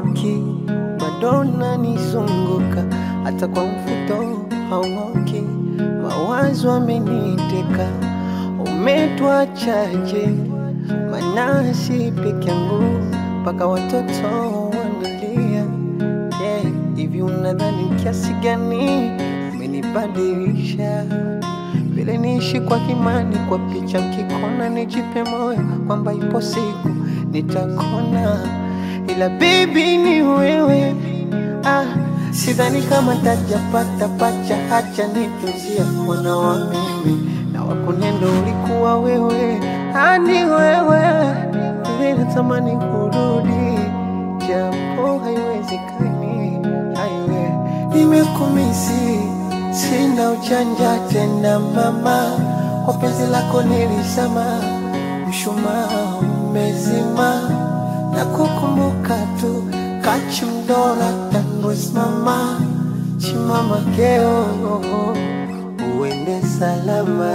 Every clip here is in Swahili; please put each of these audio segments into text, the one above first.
hauondoki, bado unanizunguka, hata kwa mfuto hauoki, mawazo ameniteka, umetuachaje? Maana si peke yangu, mpaka watoto wanalia. Yeah, hivi unadhani kiasi gani umenibadilisha? vile niishi kwa kimani, kwa picha mkikona, nijipe moyo kwamba ipo siku nitakona, ila baby ni wewe. Ah, sidhani kama tajapata pacha, hacha nitunzia mwana wa mimi na wakunendo ulikuwa wewe, ani wewe vile natamani kurudi, japo haiwezekani, haiwe nimekumisi Sina ujanja tena mama, kwa penzi lako nilisema, mshumaa umezima, na kukumbuka tu kachimdora tanwesimama chimama keo uende salama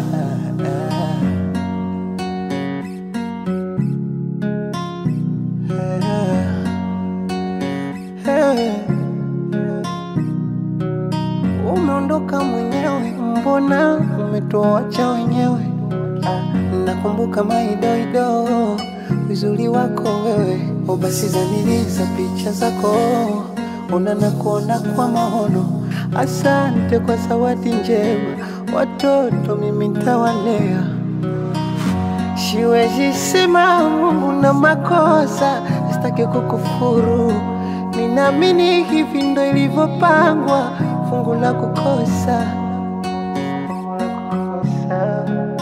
Umeondoka mwenyewe, mbona umetuacha wenyewe? Ah, Nakumbuka maidoido uzuri wako wewe, o basi zaniliza picha zako, ona na kuona kwa maono. Asante kwa zawadi njema, watoto mimi ntawalea. Siwezi sema Mungu na makosa, sitaki kukufuru. Ninaamini hivi ndo ilivyopangwa, fungu la kukosa, fungu la kukosa.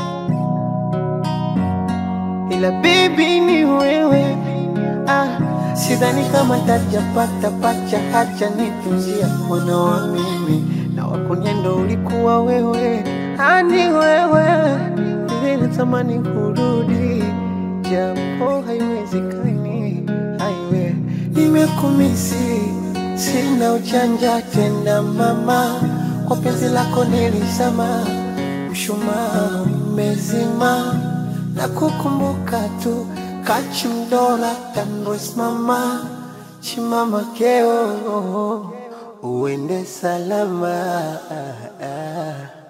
Ila baby ni wewe, ah, sidhani kama tajapata pacha, hacha nitunzia mwana wa mimi na wakuniendo ulikuwa wewe, ani wewe vile natamani kurudi, japo haiwezekani, haiwe nimekumisi, sina ujanja tena mama, kwa penzi lako nilisema, mshumaa umezima, na kukumbuka tu kachimdora tanwesimama chimama keo uende salama